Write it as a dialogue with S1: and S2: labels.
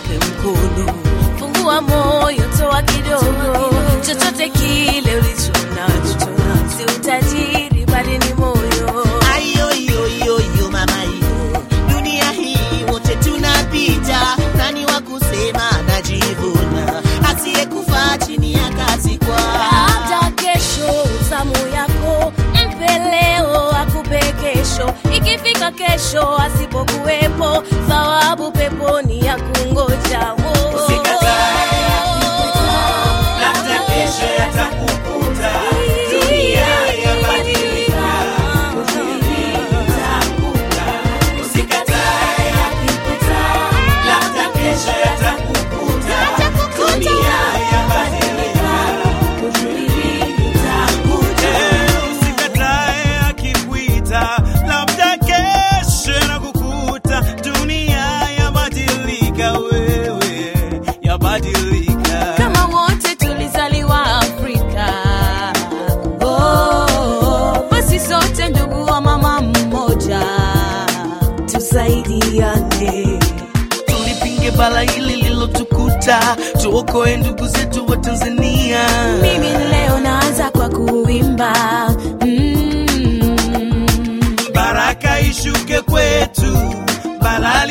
S1: mpe mkono. Fungua moyo, toa kidogo, chochote kile ulicho nacho, si utajiri bali ni moyo.
S2: ayoyoyoyo mama iyo dunia hii wote tunapita nani wa kusema najivuna asiyekufa chini ya kazi kwa
S1: hata kesho zamu yako mpe leo akupe kesho ikifika kesho asipokuwepo thawabu peponi ya kungoja Oh.
S3: Usikatae labda kesho yatakukuta. Dunia yabadilika, utaanguka. Usikatae yakikuta, labda kesho yatakukuta. Dunia yabadilika, utaanguka.
S4: Usikatae akikuita, labda kesho yanakukuta. Dunia yabadilika, wewe yabadilika.
S1: kama wote tulizaliwa Afrika. Oh, basi sote ndugu wa mama mmoja, tusaidiane.
S4: tulipinge bala hili lilotukuta, tuokoe ndugu zetu wa Tanzania.
S1: Mimi leo naanza kwa kuimba mm.
S4: baraka ishuke kwetu, balali